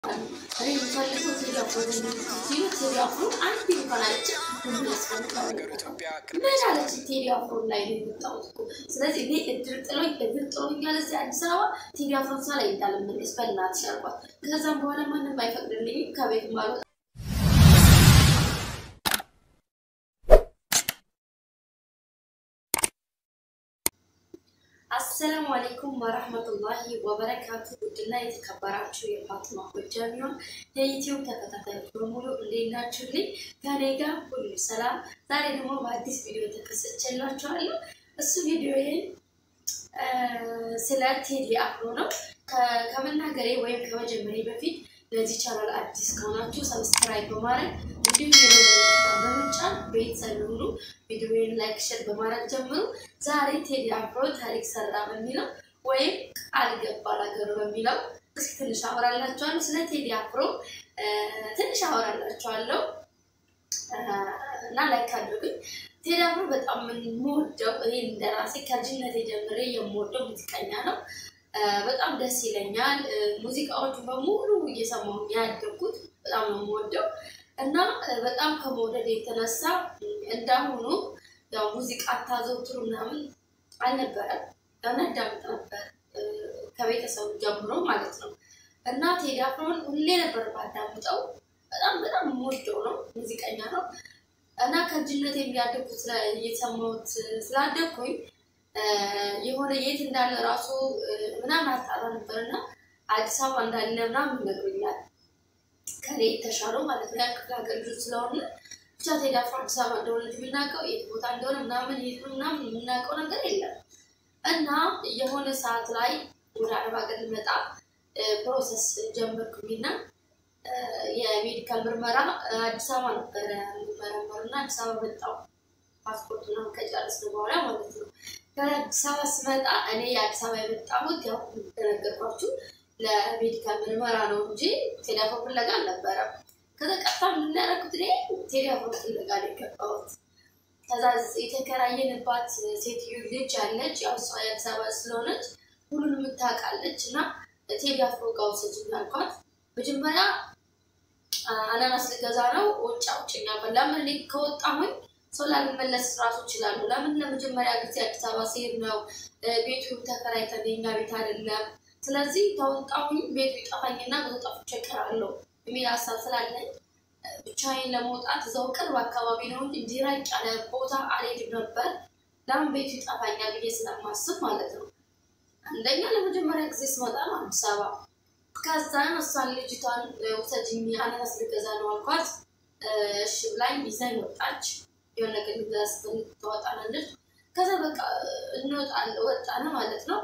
እኔ የምፈልገው ቴዲ አፍሮ ሲሉ ቴዲ አፍሮ አንድ እንኳን አይቼ ምን ያስፈልጋል? ምን አለች ቴዲ አፍሮ ላይ ነው የመጣሁት እኮ። ስለዚህ እኔ እድር ጥሎኝ እድር ጥሎኛል እዚህ አዲስ አበባ ቴዲ አፍሮን ሳላይ እንዳልመለስ በእናትሽ አልኳት። ከዛም በኋላ ማንም አይፈቅድልኝም ከቤት ማልወጣ አሰላሙ አሌይኩም ወረህመቱላሂ ወበረካቱ። ውድና የተከበራችሁ የፋጥማ ጎጃሚዮን የዩቲዩብ ተከታታዮች በሙሉ እንዴት ናችሁልኝ? ከኔ ጋር ሁሉ ሰላም። ዛሬ ደግሞ በአዲስ ቪዲዮ ተከሰችላችኋለሁ። እሱ ቪዲዮ ስለ ቴዲ አፍሮ ነው። ከመናገሬ ወይም ከመጀመሪያ በፊት ለዚህ ቻናል አዲስ ከሆናችሁ ሰብስክራይብ በማድረግ እንዲሁም በመጫን ቤተሰብ ሁሉ ቪዲዮን ላይክ፣ ሸር በማድረግ ጀምሩ። ዛሬ ቴዲ አፍሮ ታሪክ ሰራ በሚለው ወይም ቃል ገባ ለሀገሩ በሚለው እስኪ ትንሽ አወራላችኋለሁ። ስለ ቴዲ አፍሮ ትንሽ አወራላችኋለሁ እና ላይክ አድርጉኝ። ቴዲ አፍሮ በጣም የምወደው እኔ እንደራሴ ከልጅነቴ ጀምሬ የምወደው ሙዚቀኛ ነው። በጣም ደስ ይለኛል። ሙዚቃዎቹ በሙሉ እየሰማሁ ያደግኩት በጣም ነው የምወደው እና በጣም ከመውደድ የተነሳ እንዳሁኑ ያው ሙዚቃ አታዘውትሩ ምናምን አልነበረም። ያናዳምጥ ነበር ከቤተሰቡ ጀምሮ ማለት ነው። እና ቴዲ አፍሮን ሁሌ ነበር ባዳምጠው። በጣም በጣም የምወደው ነው፣ ሙዚቀኛ ነው እና ከልጅነት የሚያደግኩት እየሰማሁት ስላደግኩኝ የሆነ የት እንዳለ ራሱ ምናምን አጣራ ነበር እና አዲስ አበባ እንዳለ ምናምን ይነግሩኛል ከኔ የተሻለው ማለት ነው። ክፍለ ሀገር ልጆች ስለሆነ ብቻ ቴዲ አፍሮ አዲስ አበባ እንደሆነ የምናውቀው የት ቦታ እንደሆነ ምናምን የት ምናምን የምናውቀው ነገር የለም እና የሆነ ሰዓት ላይ ወደ አረብ ሀገር ልመጣ ፕሮሰስ ጀመርኩኝና የሜዲካል ምርመራ አዲስ አበባ ነበረ የምመረመሩ እና አዲስ አበባ መጣሁ ፓስፖርት ምናምን ከጨረስን በኋላ ማለት ነው። ከአዲስ አበባ ስመጣ እኔ የአዲስ አበባ የመጣሁት ያው እንደነገርኳችሁ ለሜዲካል ምርመራ ነው እንጂ ቴዲ አፍሮ ፍለጋ አልነበረም። ከዛ ቀጥታ የምናደርጉት እኔ ቴዲ አፍሮ ፍለጋ ነው የገባሁት። ከዛ የተከራየንባት ሴትዮ ልጅ አለች፣ ያው እሷ የአዲስ አበባ ስለሆነች ሁሉን የምታውቃለች እና ቴዲ አፍሮ ጋር ውሰጂኝ አልኳት። መጀመሪያ አናናስ ልገዛ ነው ውጭ አውጭኛ ለምን እኔ ከወጣሁኝ ሰው ላልመለስ ራሱ ይችላሉ። ለምን ለመጀመሪያ ጊዜ አዲስ አበባ ሲሄድ ነው ቤቱ ተከራይተን የኛ ቤት አይደለም። ስለዚህ ተወጣሁኝ ቤቱ ይጠፋኝና ብዙ ጠፍቼ እቀራለሁ የሚል ሀሳብ ስላለኝ ብቻዬን ለመውጣት እዛው ቅርብ አካባቢ ነው እንጂ እንዲህ ራቅ ያለ ቦታ አልሄድም ነበር። ለምን ቤቱ ይጠፋኛል ብዬ ስለማስብ ማለት ነው። አንደኛ ለመጀመሪያ ጊዜ ስመጣ ነው አዲስ አበባ። ከዛን እሷን ልጅቷን ውሰጅኝ አናናስ ልገዛ ነው አልኳት። እሺ ብላኝ ይዛኝ ወጣች። የሆነ ነገር ልገዛ ስትፈልግ ትወጣናለች። ከዛ በቃ እንወጣለን ወጣነ ማለት ነው።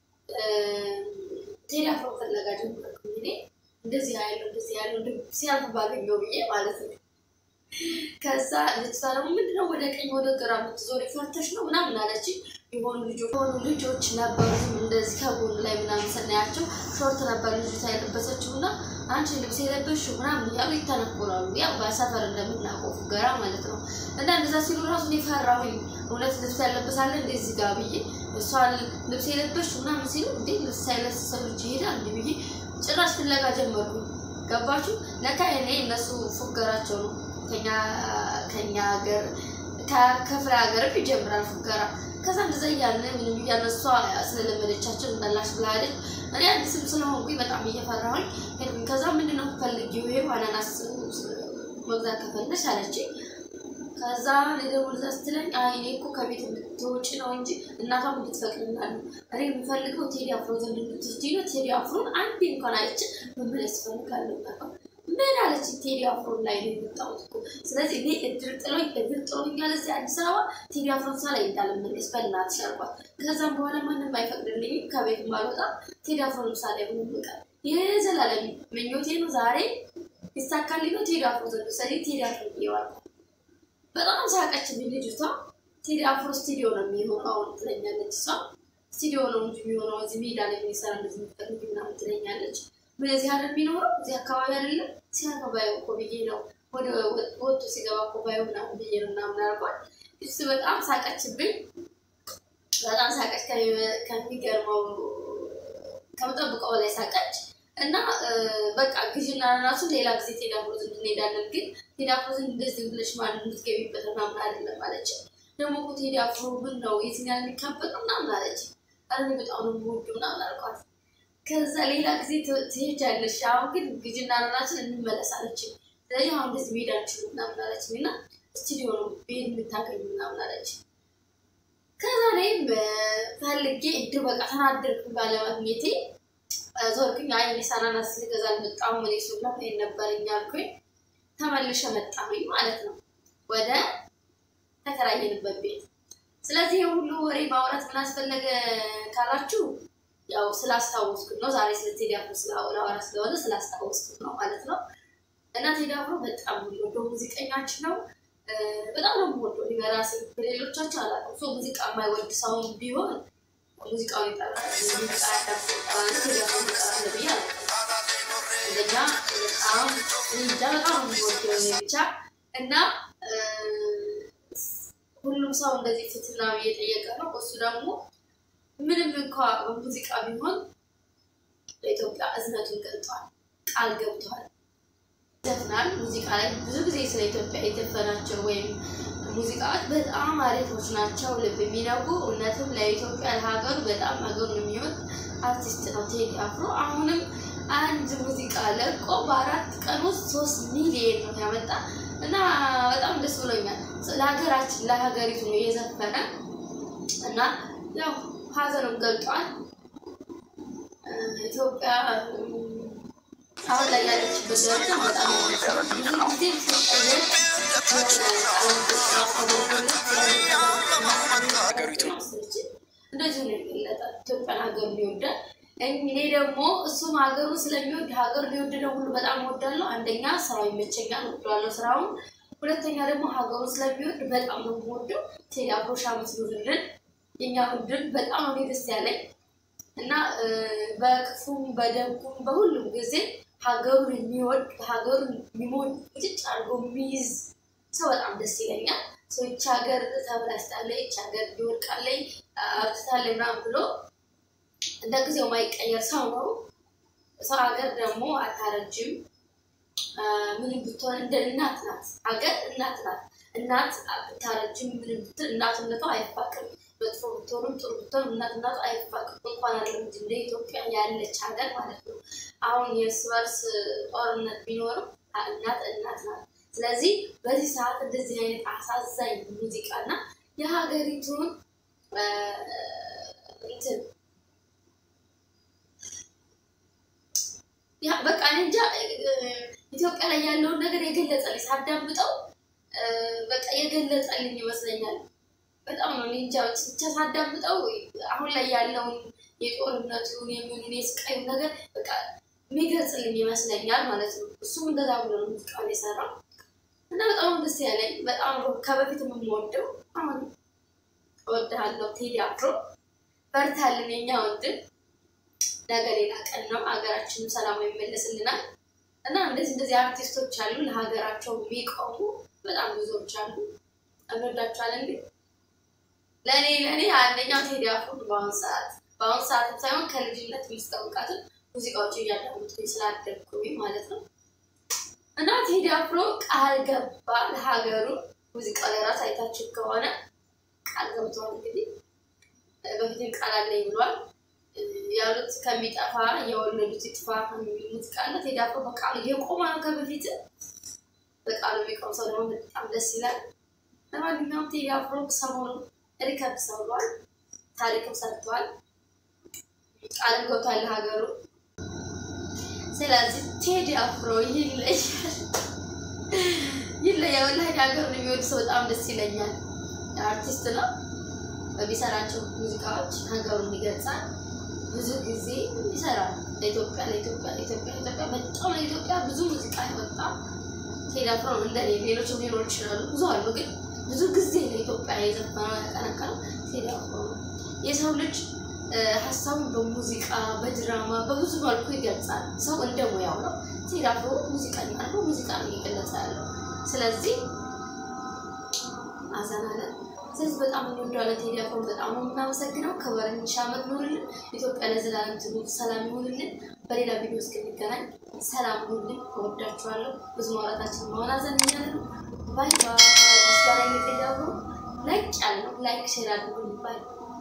ቴዲ አፍሮ ፍለጋ ጀመርኩኝ እኔ እንደዚህ ያለው እንደዚህ ያለው ሲያልፍ ባገኘው ብዬ ማለት ነው። ከዛ ልጅቷ ደግሞ ምንድነው ወደ ቀኝ ወደ ግራ የምትዞሪ ፈርተሽ ነው ምናምን አለች። የሆኑ ልጆች የሆኑ ልጆች ነበሩ እንደዚህ ከጎን ላይ ምናምን ስናያቸው ሾርት ነበር ልጅቷ የለበሰችው እና አንቺ ልብስ የለበሽው ምናምን እያሉ ይተነኮላሉ። ያው በሰፈር እንደምናውቀው ፉገራ ማለት ነው። እና እንደዛ ሲሉ ራሱ እኔ ፈራሁኝ። እውነት ልብስ ያለበሳለ እንደዚህ ጋር ብዬ እሷ ልብስ የለበሽው ምናምን ሲሉ እንዴ ልብስ ሳይለብስ ሰው ልጅ ይሄዳል እንዲ ብዬ ጭራሽ ፍለጋ ጀመርኩ። ገባችሁ? ለካ እኔ እነሱ ፉገራቸው ነው። ከኛ ከኛ ሀገር ከክፍለ ሀገርም ይጀምራል ፉገራ። ከዛ እንደዛ እያለ ምንም እያለ እሷ ስለለመደቻቸው እንዳላሽ ብላለች። እኔ አዲስም ስለሆንኩኝ በጣም እየፈራሁኝ ሄድኩኝ። ከዛ ምንድነው ፈልጊው? ይሄ አናናስ መግዛት ከፈለሽ አለችኝ። ከዛ ሊደውል እዛ ስትለኝ አይ እኔ እኮ ከቤት እንድትወጪ ነው እንጂ እናቷም እንድትፈቅድላሉ እኔ የምፈልገው ቴዲ አፍሮ ዘንድ እንድትወስጂ ነው። ቴዲ አፍሮን አንዴ እንኳን አይቼ መመለስ እፈልጋለሁ። ምን አለች? ቴዲ አፍሮን ላይ ነው የመጣሁት እኮ። ስለዚህ እኔ እድር ጥሎኝ እድር ጥሎኛል እዚህ አዲስ አበባ ቴዲ አፍሮን ሳላይ እንዳልመለስ በእናትሽ አልኳት። ከዛም በኋላ ማንም አይፈቅድልኝም ከቤት ማልወጣ ቴዲ አፍሮን ሳላይ ሆኖ ይበቃል። የዘላለም ምኞቴ ነው። ዛሬ ይሳካልኝ ነው። ቴዲ አፍሮ ዘንድ ሰሪ ቴዲ አፍሮ ይዋል በጣም ሳቀችብኝ ልጅቷ። ቴዲ አፍሮ ስቱዲዮ ነው የሚሆነው አሁን ትለኛለች እሷ። ስቱዲዮ ነው እንጂ የሚሆነው እዚህ ሜዳ ላይ የሚሰራ እንደዚህ የምትፈልግ ምናምን ትለኛለች። ምን እዚህ አይደል የሚኖረው እዚህ አካባቢ አይደለም ሲያልፈ ባየው እኮ ብዬ ነው ወደ ወጥቶ ሲገባ እኮ ባየው ምናምን ብዬ ነው ምናምን አልኳት። እሱ በጣም ሳቀችብኝ። በጣም ሳቀች። ከሚገርመው ከምጠብቀው ላይ ሳቀች። እና በቃ ግዥና ራሱ ሌላ ጊዜ ቴዲ አፍሮ ዘንድ እንሄዳለን። ግን ቴዲ አፍሮ ዘንድ እንደዚህ ብለሽ ማን የምትገቢበት ምናምን አይደለም አለች። ደግሞ እኮ ቴዲ አፍሮ ምን ነው የትኛል የሚካበጥ ምናምን አለች። አረ በጣም ነው የምወደው ምናምን አልኳት። ከዛ ሌላ ጊዜ ትሄጃለሽ፣ አሁን ግን ግዥና ራችን እንመለሳለች። ስለዚህ አሁን እንደዚህ መሄድ አልችልም ምናምን አለች እና ስቱዲዮ ነው ቤት የምታገኙ ምናምን አለች። ከዛ እኔም ፈልጌ እድ በቃ ተናደርኩ ባለማግኘቴ ዞርኩኝ። አይ እኔ ሳናናስ ልገዛ አልመጣሁም እኔ ሱላ ይሄን ነበረኝ አልኩኝ። ተመልሼ መጣሁኝ ማለት ነው ወደ ተከራየንበት ቤት። ስለዚህ የሁሉ ወሬ ማውራት ምን አስፈለገ ካላችሁ ያው ስላስታወስኩት ነው። ዛሬ ስለ ቴዲ አፍሮ ስላወራ ስለሆነ ስላስታወስኩት ነው ማለት ነው። እና ቴዲ አፍሮ በጣም የሚወደው ሙዚቀኛችን ነው። በጣም ነው የምወደው በራሴ በሌሎቻቸው አላውቅም። ሰው ሙዚቃ የማይወድ ሰው ቢሆን ሙዚቃውን ይጠላል። ሙዚቃ ያዳምጣል። ቴዲ አፍሮ ይጠላል ብዬ እንደኛ በጣም እንጃ በጣም ነው የምወደው እኔ ብቻ እና ሁሉም ሰው እንደዚህ ትትና እየጠየቀ ነው። እሱ ደግሞ ምንም እንኳ በሙዚቃ ቢሆን በኢትዮጵያ እዝነቱን ገልጧል፣ ቃል ገብቷል፣ ይዘፍናል። ሙዚቃ ላይ ብዙ ጊዜ ስለ ኢትዮጵያ የዘፈናቸው ወይም ሙዚቃዎች በጣም አሪፎች ናቸው፣ ልብ የሚነኩ እውነትም ለኢትዮጵያ ለሀገሩ በጣም ሀገሩን የሚወድ አርቲስት ነው ቴዲ አፍሮ። አሁንም አንድ ሙዚቃ ለቆ በአራት ቀን ውስጥ ሶስት ሚሊየን ነው ያመጣ እና በጣም ደስ ብሎኛል። ለሀገራችን ለሀገሪቱ ነው የዘፈነ እና ያው ሀዘኑን ገልጧል። ኢትዮጵያ አሁን ላይ ያለችበት ደረጃ በጣም ብዙ ጊዜ ሲቀየር እንደዚሁ ነው ይገለጣል። ኢትዮጵያን ሀገሩን ይወዳል። እኔ ደግሞ እሱም ሀገሩን ስለሚወድ ሀገሩን የወደደው ሁሉ በጣም እወዳለሁ። አንደኛ ስራው ይመቸኛል፣ እወደዋለሁ ስራውን። ሁለተኛ ደግሞ ሀገሩን ስለሚወድ በጣም ነው የምወደው። ቴዲ አፍሮ ሺህ ዓመት ይኑርልን። የኛ ምድር በጣም ነው ደስ ያለኝ እና በክፉም በደጉም በሁሉም ጊዜ ሀገሩን የሚወድ ሀገሩን የሚሞድ ጭጭ አድርጎ የሚይዝ ሰው በጣም ደስ ይለኛል። ሰው ይቺ ሀገር ተበላሽታለች፣ ይቺ ሀገር ሊወድቃለች፣ አርትታለች ምናምን ብሎ እንደ ጊዜው ማይቀየር ሰው ነው። ሰው ሀገር ደግሞ አታረጅም። ምንም ብትሆን እንደ እናት ናት። ሀገር እናት ናት። እናት ብታረጅም ምንም ብትል እናትነቷ አይፋቅም። መጥፎ ብትሆንም ጥሩ ብትሆን እናትነቷ አይፋቅም። እንኳን አይደለም እንደ ኢትዮጵያ ያለች ሀገር ማለት ነው። አሁን የእርስ በርስ ጦርነት ቢኖርም እናት እናት ናት። ስለዚህ በዚህ ሰዓት እንደዚህ አይነት አሳዛኝ ሙዚቃ እና የሀገሪቱን እንትን በቃ እኔ እንጃ ኢትዮጵያ ላይ ያለውን ነገር የገለጸልኝ ሳዳምጠው በቃ የገለጸልኝ ይመስለኛል። በጣም ነው እኔ እንጃ ብቻ ሳዳምጠው አሁን ላይ ያለውን የጦርነቱን የሚሆን የስቃዩ ነገር በቃ የሚገልጽልኝ ይመስለኛል ማለት ነው። እሱም እንደዛ ብሎ ነው ሙዚቃውን የሰራው እና በጣም ደስ ያለኝ በጣም ከበፊት የምወደው አሁን እወድሃለሁ ቴዲ አፍሮ በርታልን የኛ ወንድም ነገ ሌላ ቀን ነው። ሀገራችንም ሰላም ይመለስልናል እና እንደዚህ እንደዚህ አርቲስቶች አሉ ለሀገራቸው የሚቆሙ በጣም ብዙዎች አሉ። እንወዳቸዋለን። ግን ለእኔ ለእኔ አንደኛው ቴዲ አፍሮ በአሁኑ ሰዓት በአሁኑ ሰዓትም ሳይሆን ከልጅነት የሚስታወቃትን ሙዚቃዎች እያዳመጥኩኝ ስላደግኩኝ ማለት ነው እና ቴዲ አፍሮ ቃል ገባ ለሀገሩ ሙዚቃ ለራስ አይታችሁ ከሆነ ቃል ገብተዋል። እንግዲህ በፊትም ቃል አለኝ ብሏል ያሉት ከሚጠፋ የወለዱት ይጥፋ የሚል ሙዚቃ አለ። ቴዲ አፍሮ በቃሉ የቆመ ነው ከበፊት በቃሉ የሚቆም ሰው ደግሞ በጣም ደስ ይላል። ለማንኛውም ቴዲ አፍሮ ሰሞኑን ሪከርድ ሰብሯል፣ ታሪክም ሰርተዋል፣ ቃልም ገብቷል ለሀገሩ። ስለዚህ ቴዲ አፍሮ ይለያል ይለያል። ወላሂ ሀገሩን የሚወድ ሰው በጣም ደስ ይለኛል። አርቲስት ነው በሚሰራቸው ሙዚቃዎች ሀገሩን ይገልጻል። ብዙ ጊዜ ይሰራል ለኢትዮጵያ ለኢትዮጵያ ለኢትዮጵያ ለኢትዮጵያ በጣም ለኢትዮጵያ ብዙ ሙዚቃ ያወጣ ቴዲ አፍሮ ነው። እንደ ሌሎችም ሊኖሩ ይችላሉ፣ ብዙ አሉ። ግን ብዙ ጊዜ ለኢትዮጵያ የዘፈነው ያቀነቀነው ቴዲ አፍሮ ነው። የሰው ልጅ ሀሳቡን በሙዚቃ በድራማ በብዙ መልኩ ይገልጻል። ሰው እንደ ሙያው ነው። ቴዲ አፍሮ ሙዚቀኛ ነው፣ ሙዚቃ ነው እየገለጸ ያለው። ስለዚህ አዘናለን ስለዚህ በጣም እንወደዋለን ቴዲ አፍሮን በጣም ነው የምናመሰግነው። ክብርን ሺህ ዓመት ኑርልን። ኢትዮጵያ ለዘላለም ትኑር፣ ሰላም ይሁንልን። በሌላ ቪዲዮ እስክንገናኝ ሰላም ሁሉም እወዳችኋለሁ። ብዙ ማውራታችን ማወናዘን እያለ ነው። ባይ ባይ። ምስጋና የሚጠያሩ ላይክ ያለ ነው። ላይክ ሼር አድርጉ። ባይ